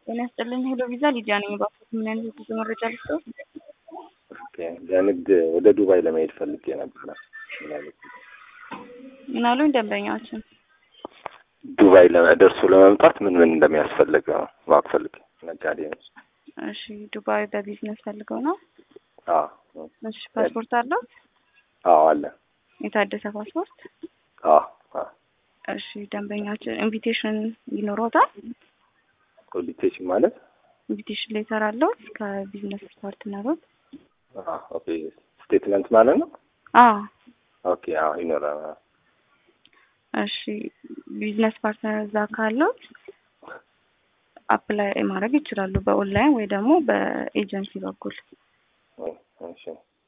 ጤና ይስጥልኝ ሄሎ ቪዛ ሊዲያ ነኝ። እባክዎት ምን አይነት የጉዞ መረጃ ልስጥዎት? ኦኬ ለንግድ ወደ ዱባይ ለመሄድ ፈልጌ ነበረ። ምን አይነት ምን አሉኝ ደንበኛችን? ዱባይ ደርሶ ለመምጣት ምን ምን እንደሚያስፈልግ ነው ማወቅ ፈልጌ። ነጋዴ ነው። እሺ ዱባይ በቢዝነስ ፈልገው ነው? አዎ እሺ ፓስፖርት አለው? አዎ አለ። የታደሰ ፓስፖርት? አዎ አዎ እሺ ደንበኛችን ኢንቪቴሽን ይኖረውታል? ኮሊቴሽን ማለት ኢንቪቴሽን ሌተር አለው ከቢዝነስ ፓርትነሮች? አዎ ኦኬ ስቴትመንት ማለት ነው። አዎ ኦኬ አዎ ይኖራል። እሺ ቢዝነስ ፓርትነር እዛ ካለው አፕላይ ማድረግ ይችላሉ፣ በኦንላይን ወይ ደግሞ በኤጀንሲ በኩል። እሺ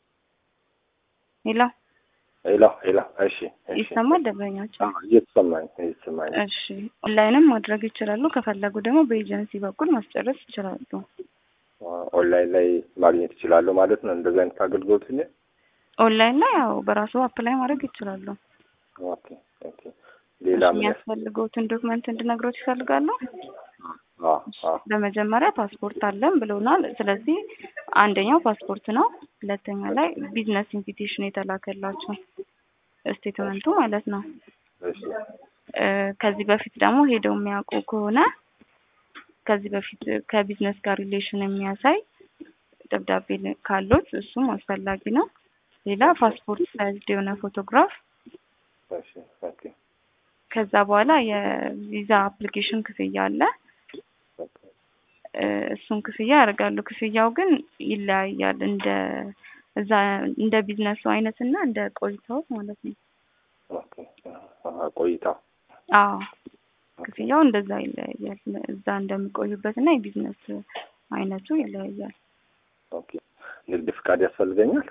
ሄሎ ሄሎ ሄሎ እሺ እሺ ይሰማል ደንበኛችን? አዎ እየተሰማኝ እየተሰማኝ እሺ ኦንላይንም ማድረግ ይችላሉ። ከፈለጉ ደግሞ በኤጀንሲ በኩል ማስጨረስ ይችላሉ። ኦንላይን ላይ ማግኘት ይችላለሁ ማለት ነው። እንደዚህ አይነት አገልግሎት እኔ ኦንላይን ላይ ያው በራሱ አፕላይ ማድረግ ይችላሉ። ኦኬ ኦኬ ሌላ ምን የሚያስፈልገውትን ዶክመንት እንድነግሮት ይፈልጋሉ? አዎ አዎ በመጀመሪያ ፓስፖርት አለን ብለውናል። ስለዚህ አንደኛው ፓስፖርት ነው። ሁለተኛ ላይ ቢዝነስ ኢንቪቴሽን የተላከላቸው ስቴትመንቱ ማለት ነው። እሺ እ ከዚህ በፊት ደግሞ ሄደው የሚያውቁ ከሆነ ከዚህ በፊት ከቢዝነስ ጋር ሪሌሽን የሚያሳይ ደብዳቤ ካሉት እሱም አስፈላጊ ነው። ሌላ ፓስፖርት ሳይዝ የሆነ ፎቶግራፍ እሺ ኦኬ ከዛ በኋላ የቪዛ አፕሊኬሽን ክፍያ አለ። ኦኬ እ እሱን ክፍያ ያደርጋሉ። ክፍያው ግን ይለያያል እንደ እዛ እንደ ቢዝነሱ አይነት እና እንደ ቆይታው ማለት ነው። ኦኬ አዎ ቆይታው አዎ ክፍያው እንደዛ ይለያያል። እዛ እንደሚቆዩበት እና የቢዝነስ አይነቱ ይለያያል። ኦኬ ንግድ ፍቃድ ያስፈልገኛል?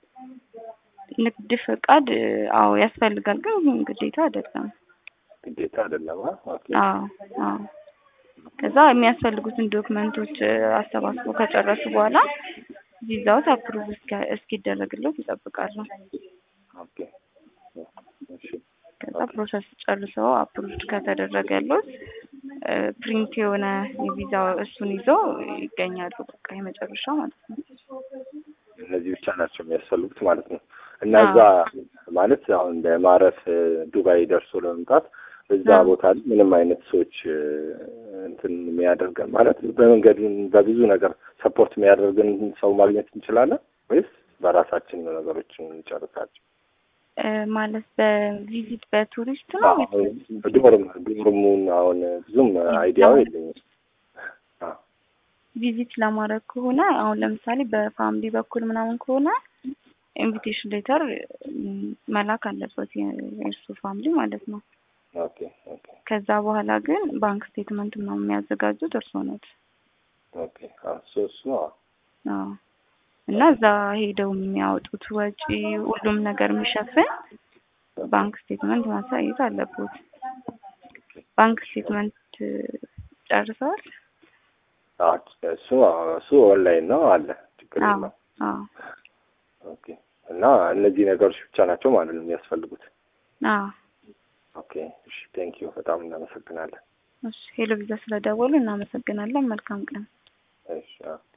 ንግድ ፈቃድ አዎ ያስፈልጋል፣ ግን ግዴታ አይደለም። ግዴታ አይደለም። አ? ኦኬ አዎ አዎ ከዛ የሚያስፈልጉትን ዶክመንቶች አሰባስበው ከጨረሱ በኋላ ቪዛዎት አፕሩቭ እስኪደረግለት ይጠብቃሉ። ኦኬ እሺ ከዛ ፕሮሰስ ጨርሰው አፕሩቭድ ከተደረገለት ፕሪንት የሆነ የቪዛ እሱን ይዘው ይገኛሉ። በቃ የመጨረሻ ማለት ነው። እነዚህ ብቻ ናቸው የሚያስፈልጉት ማለት ነው። እና እዛ ማለት አሁን ለማረፍ ዱባይ ደርሶ ለመምጣት እዛ አዎ። ቦታ ላይ ምንም አይነት ሰዎች እንትን የሚያደርገን ማለት በመንገድ በብዙ ነገር ሰፖርት የሚያደርገን ሰው ማግኘት እንችላለን ወይስ በራሳችን ነው ነገሮችን እንጨርሳቸው? እ ማለት በቪዚት በቱሪስት ነው ወይስ ዶርም ዶርሙን አሁን ብዙም አይዲያው የለኝም። አዎ ቪዚት ለማድረግ ከሆነ አሁን ለምሳሌ በፋሚሊ በኩል ምናምን ከሆነ ኢንቪቴሽን ሌተር መላክ አለበት የእርሱ ፋሚሊ ማለት ነው። ኦኬ ኦኬ ከዛ በኋላ ግን ባንክ ስቴትመንት ምናምን የሚያዘጋጁት እርስዎ ነት። ኦኬ አዎ እሱ እሱ አዎ አዎ እና እዛ ሄደው የሚያወጡት ወጪ ሁሉም ነገር የሚሸፍን ባንክ ስቴትመንት ማሳየት አለበት። ባንክ ስቴትመንት ጨርሰዋል? አዎ እሱ አዎ እሱ ኦንላይን ነው አለ ችግር አዎ የለውም። አዎ ኦኬ እና እነዚህ ነገሮች ብቻ ናቸው ማለት ነው የሚያስፈልጉት። አዎ ኦኬ እሺ ቴንክ ዩ በጣም እናመሰግናለን። እሺ ሄሎ ቪዛ ስለደወሉ እናመሰግናለን። መልካም ቀን። እሺ አዎ